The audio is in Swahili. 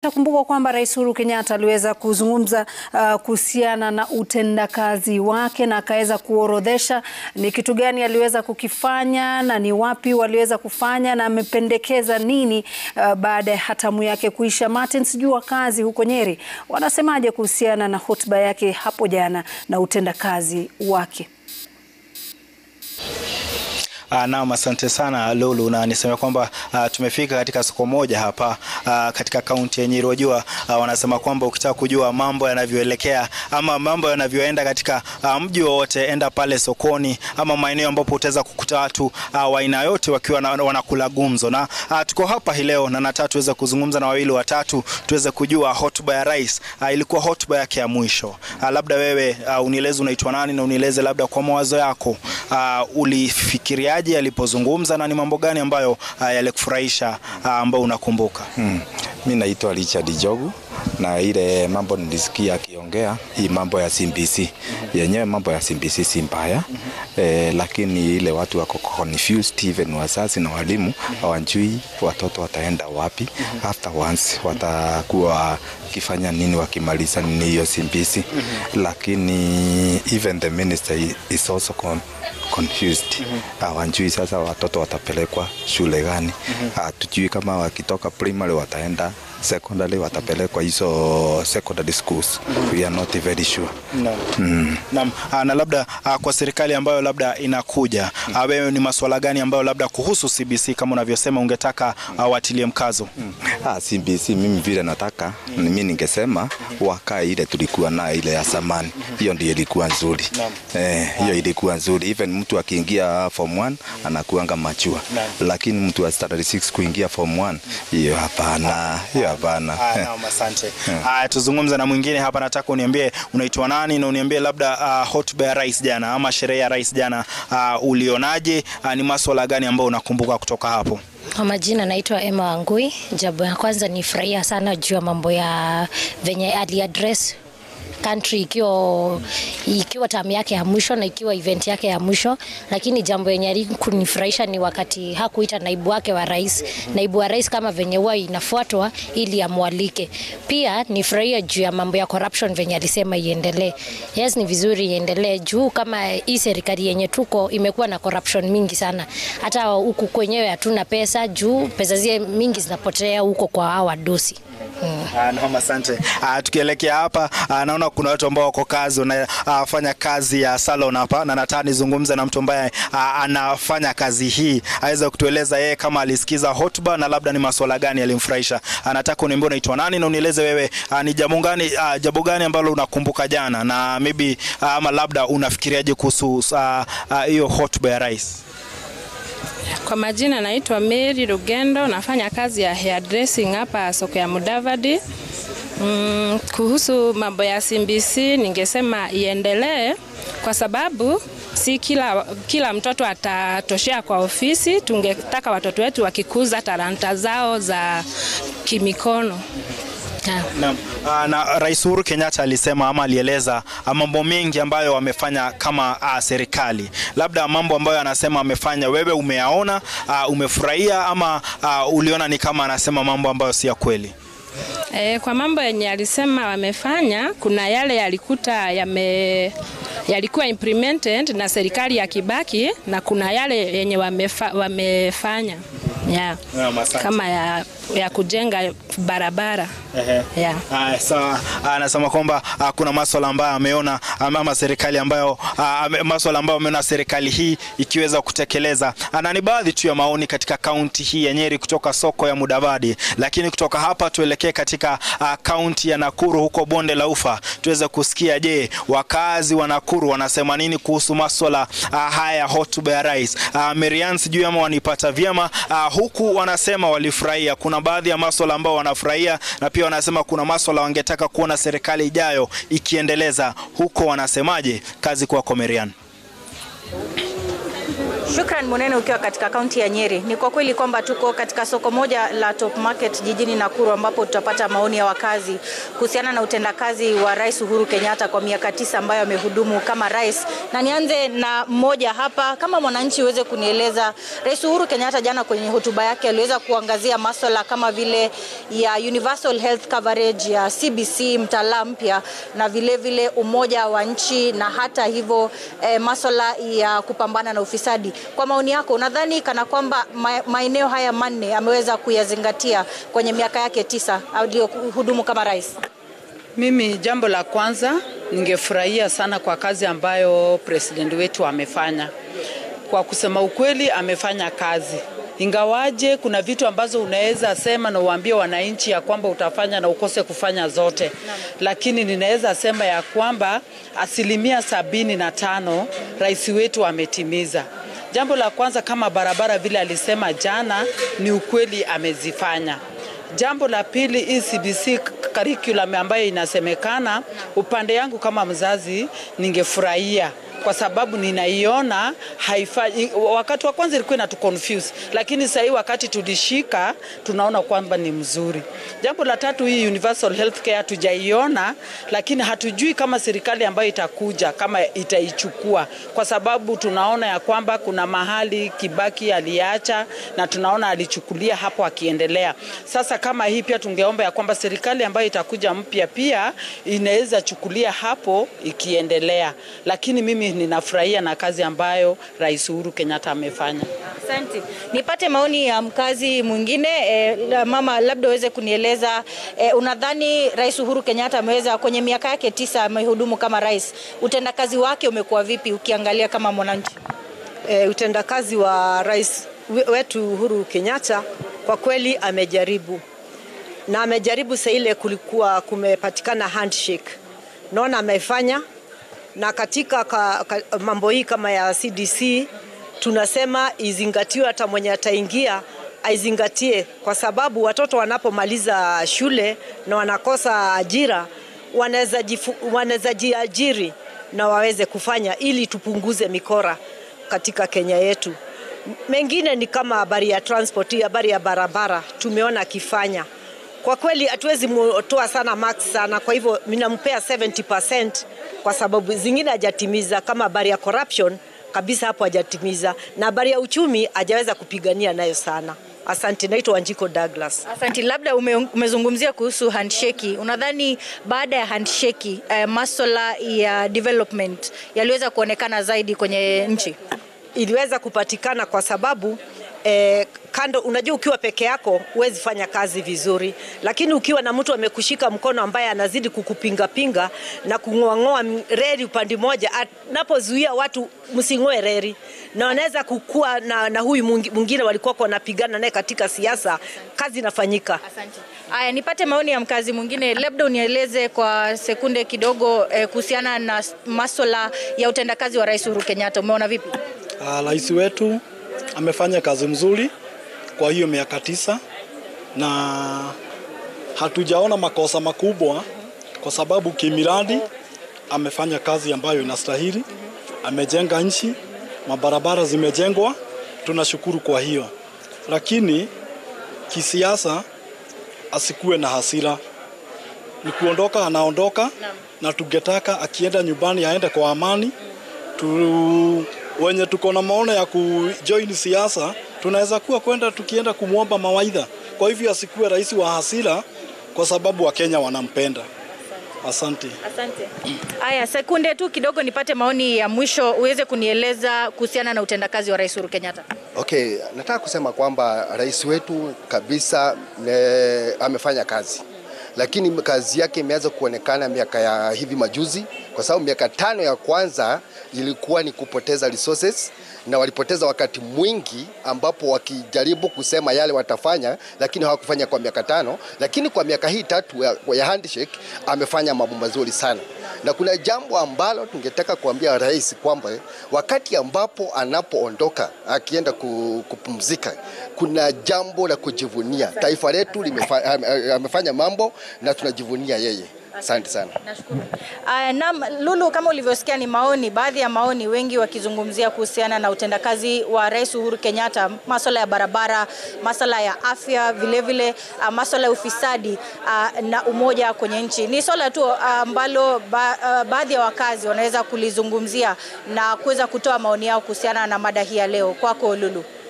Takumbuka kwamba Rais Uhuru Kenyatta aliweza kuzungumza uh, kuhusiana na utendakazi wake na akaweza kuorodhesha ni kitu gani aliweza kukifanya na ni wapi waliweza kufanya na amependekeza nini uh, baada ya hatamu yake kuisha. Martin, sijui wakazi huko Nyeri wanasemaje kuhusiana na hotuba yake hapo jana na utendakazi wake? Uh, naam, asante sana Lulu, na niseme kwamba uh, tumefika katika soko moja hapa uh, katika kaunti ya Nyeri. Wajua uh, wanasema kwamba ukitaka kujua mambo yanavyoelekea ama mambo yanavyoenda katika uh, mji wowote, enda pale sokoni ama maeneo ambapo utaweza kukuta watu uh, wa aina yote wakiwa na, wanakula gumzo, na uh, tuko hapa hii leo na nataka tuweze kuzungumza na wawili watatu tuweze kujua hotuba ya rais uh, ilikuwa hotuba yake ya mwisho uh, labda wewe uh, unieleze unaitwa nani na unieleze labda kwa mawazo yako uh, ulifikiria alipozungumza na ni mambo gani ambayo uh, yalikufurahisha uh, ambayo unakumbuka? Hmm. Mi naitwa Richard Jogu na ile mambo nilisikia akiongea hii mambo ya CBC yenyewe, mambo ya CBC si mbaya eh, lakini ile watu wako confused, even wazazi na walimu hawajui watoto wataenda wapi after once, watakuwa wakifanya nini wakimaliza nini hiyo CBC, lakini even the minister is also con confused hawajui sasa watoto watapelekwa shule gani. Hatujui kama wakitoka primary wataenda secondary watapelekwa hizo secondary schools. We are not very sure. Naam. Mm. Naam. Na labda kwa serikali ambayo labda inakuja mm. wewe ni masuala gani ambayo labda kuhusu CBC kama unavyosema ungetaka watilie mkazo? Mm. Ah, CBC mimi vile nataka mm. mimi ningesema wakae ile tulikuwa nayo ile ya zamani. Hiyo ndio ilikuwa nzuri. Eh, hiyo ilikuwa nzuri. Even mtu akiingia form 1 anakuanga machua. Lakini mtu wa standard 6 kuingia form 1 hiyo hapana. Hiyo hapana. Naam, asante. Haya, tuzungumze na mwingine hapa. Nataka uniambie unaitwa nani na uniambie labda uh, hotuba ya rais jana ama sherehe ya rais jana uh, ulionaje? Uh, ni masuala gani ambayo unakumbuka kutoka hapo? Kwa majina naitwa Emma Wangui. Jambo ya kwanza ni furahia sana juu ya mambo ya venye ali address country ikiwa ikiwa tamu yake ya mwisho na ikiwa event yake ya mwisho, lakini jambo yenye alikunifurahisha ni wakati hakuita naibu wake wa rais, naibu wa rais kama venye huwa inafuatwa ili amwalike. Pia nifurahia juu ya mambo ya corruption venye alisema iendelee. Yes, ni vizuri iendelee juu kama hii serikali yenye tuko imekuwa na corruption mingi sana, hata huku kwenyewe hatuna pesa juu pesa zile mingi zinapotea huko kwa hawa wadosi. Hmm. Ah, naam, asante. Ah, tukielekea hapa ah, naona kuna watu ambao wako kazi wanafanya ah, kazi ya salon hapa, na nataka nizungumze na mtu ambaye ah, anafanya kazi hii aweze kutueleza yeye kama alisikiza hotuba na labda ni masuala gani yalimfurahisha. Anataka uniambie unaitwa nani na unieleze wewe ah, ni jambo gani ah, jambo gani ambalo unakumbuka jana na maybe ah, ama labda unafikiriaje kuhusu hiyo ah, ah, hotuba ya rais? Kwa majina naitwa Mary Rugendo, nafanya kazi ya hairdressing hapa soko ya Mudavadi. Mm, kuhusu mambo ya CBC ningesema iendelee kwa sababu si kila, kila mtoto atatoshea kwa ofisi. Tungetaka watoto wetu wakikuza talanta zao za kimikono. Na, na Rais Uhuru Kenyatta alisema ama alieleza mambo mengi ambayo wamefanya kama uh, serikali. Labda mambo ambayo anasema amefanya, wewe umeyaona, uh, umefurahia ama uh, uliona ni kama anasema mambo ambayo si ya kweli? E, kwa mambo yenye alisema wamefanya, kuna yale yalikuta yame yalikuwa implemented na serikali ya Kibaki na kuna yale yenye wamefa, wamefanya yeah. Yeah, kama ya, ya kujenga barabara yeah. Ah, sawa. Anasema kwamba ah, kuna masuala ambayo ameona ama serikali ambayo ah, masuala ambayo ameona serikali hii ikiweza kutekeleza, na ni baadhi tu ya maoni katika kaunti hii ya Nyeri kutoka soko ya Mudavadi. Lakini kutoka hapa tuelekee katika kaunti ya Nakuru huko bonde la Ufa tuweze kusikia, je, wakazi wa Nakuru wanasema nini kuhusu masuala ah, haya ya hotuba ya rais. Ah, Marian, sijui ama wanipata vyema ah, huku wanasema walifurahia. Kuna baadhi ya masuala ambao wanafurahia na pia wanasema kuna masuala wangetaka kuona serikali ijayo ikiendeleza. Huko wanasemaje? Kazi kwako Marian. Shukran Munene, ukiwa katika kaunti ya Nyeri. Ni kwa kweli kwamba tuko katika soko moja la Top Market jijini Nakuru, ambapo tutapata maoni ya wakazi kuhusiana na utendakazi wa Rais Uhuru Kenyatta kwa miaka tisa ambayo amehudumu kama rais, na nianze na mmoja hapa. Kama mwananchi, uweze kunieleza, Rais Uhuru Kenyatta jana kwenye hotuba yake aliweza kuangazia maswala kama vile ya universal health coverage ya CBC, mtaala mpya na vile vile umoja wa nchi na hata hivyo eh, maswala ya kupambana na ufisadi. Kwa maoni yako, unadhani kana kwamba ma- maeneo haya manne ameweza kuyazingatia kwenye miaka yake tisa aliyohudumu kama rais? Mimi jambo la kwanza ningefurahia sana kwa kazi ambayo president wetu amefanya. Kwa kusema ukweli, amefanya kazi ingawaje kuna vitu ambazo unaweza sema na uambie wananchi ya kwamba utafanya na ukose kufanya zote, lakini ninaweza sema ya kwamba asilimia sabini na tano rais wetu ametimiza. Jambo la kwanza kama barabara vile alisema jana, ni ukweli amezifanya. Jambo la pili, hii CBC curriculum ambayo inasemekana, upande yangu kama mzazi ningefurahia kwa sababu ninaiona haifanyi. Wakati wa kwanza ilikuwa inatu confuse, lakini sasa hii wakati tulishika tunaona kwamba ni mzuri. Jambo la tatu, hii universal healthcare hatujaiona, lakini hatujui kama serikali ambayo itakuja kama itaichukua, kwa sababu tunaona ya kwamba kuna mahali Kibaki aliacha na tunaona alichukulia hapo akiendelea. Sasa kama hii pia tungeomba ya kwamba serikali ambayo itakuja mpya pia inaweza chukulia hapo ikiendelea, lakini mimi ninafurahia na kazi ambayo Rais Uhuru Kenyatta amefanya. Asante. Nipate maoni ya mkazi mwingine eh, la- mama, labda uweze kunieleza eh, unadhani Rais Uhuru Kenyatta ameweza kwenye miaka yake tisa amehudumu kama rais, utendakazi wake umekuwa vipi ukiangalia kama mwananchi? e, utendakazi wa rais we- wetu Uhuru Kenyatta kwa kweli amejaribu na amejaribu saa ile kulikuwa kumepatikana handshake, naona amefanya na katika ka, ka, mambo hii kama ya CDC tunasema izingatiwe, hata mwenye ataingia aizingatie, kwa sababu watoto wanapomaliza shule na wanakosa ajira wanaweza jifu- wanaweza jiajiri na waweze kufanya ili tupunguze mikora katika Kenya yetu. Mengine ni kama habari ya transport, hii habari ya barabara tumeona akifanya. Kwa kweli hatuwezi toa sana marks sana, kwa hivyo minampea 70% kwa sababu zingine hajatimiza, kama habari ya corruption kabisa, hapo hajatimiza, na habari ya uchumi hajaweza kupigania nayo sana. Asante, naitwa Wanjiko Douglas. Asante. Labda ume, umezungumzia kuhusu handshake. Unadhani baada ya handshake eh, maswala ya development yaliweza kuonekana zaidi kwenye nchi? iliweza kupatikana kwa sababu eh, kando, unajua ukiwa peke yako huwezi fanya kazi vizuri, lakini ukiwa na mtu amekushika mkono ambaye anazidi kukupingapinga na kung'oang'oa reli upande mmoja, anapozuia watu msing'oe reli, na wanaweza kukua na, na huyu mwingi- mwingine walikuwa wanapigana naye katika siasa, kazi inafanyika. Asante. Aya, nipate maoni ya mkazi mwingine, labda unieleze kwa sekunde kidogo eh, kuhusiana na maswala ya utendakazi wa Rais Uhuru Kenyatta. Umeona vipi? Ah, Rais wetu amefanya kazi mzuri kwa hiyo miaka tisa na hatujaona makosa makubwa, kwa sababu kimiradi amefanya kazi ambayo inastahili. Amejenga nchi, mabarabara zimejengwa, tunashukuru kwa hiyo, lakini kisiasa asikuwe na hasira. Ni kuondoka, anaondoka na tungetaka akienda nyumbani aende kwa amani tu, wenye tuko na maono ya kujoin siasa tunaweza kuwa kwenda tukienda kumwomba mawaidha. Kwa hivyo asikuwe rais wa hasira, kwa sababu Wakenya wanampenda. Asante. Asante. Aya, sekunde tu kidogo nipate maoni ya mwisho uweze kunieleza kuhusiana na utendakazi wa Rais Uhuru Kenyatta. Okay, nataka kusema kwamba rais wetu kabisa ne, amefanya kazi lakini kazi yake imeanza kuonekana miaka ya hivi majuzi, kwa sababu miaka tano ya kwanza ilikuwa ni kupoteza resources na walipoteza wakati mwingi ambapo wakijaribu kusema yale watafanya, lakini hawakufanya kwa miaka tano. Lakini kwa miaka hii tatu ya, ya handshake amefanya mambo mazuri sana, na kuna jambo ambalo tungetaka kuambia rais kwamba wakati ambapo anapoondoka akienda ku- kupumzika, kuna jambo la kujivunia. Taifa letu limefa, ame- amefanya mambo na tunajivunia yeye. Asante sana. Uh, naam, Lulu, kama ulivyosikia ni maoni, baadhi ya maoni, wengi wakizungumzia kuhusiana na utendakazi wa Rais Uhuru Kenyatta, masuala ya barabara, masuala ya afya, vilevile uh, masuala ya ufisadi uh, na umoja kwenye nchi. Ni swala tu ambalo uh, ba, uh, baadhi ya wakazi wanaweza kulizungumzia na kuweza kutoa maoni yao kuhusiana na mada hii ya leo. Kwako Lulu.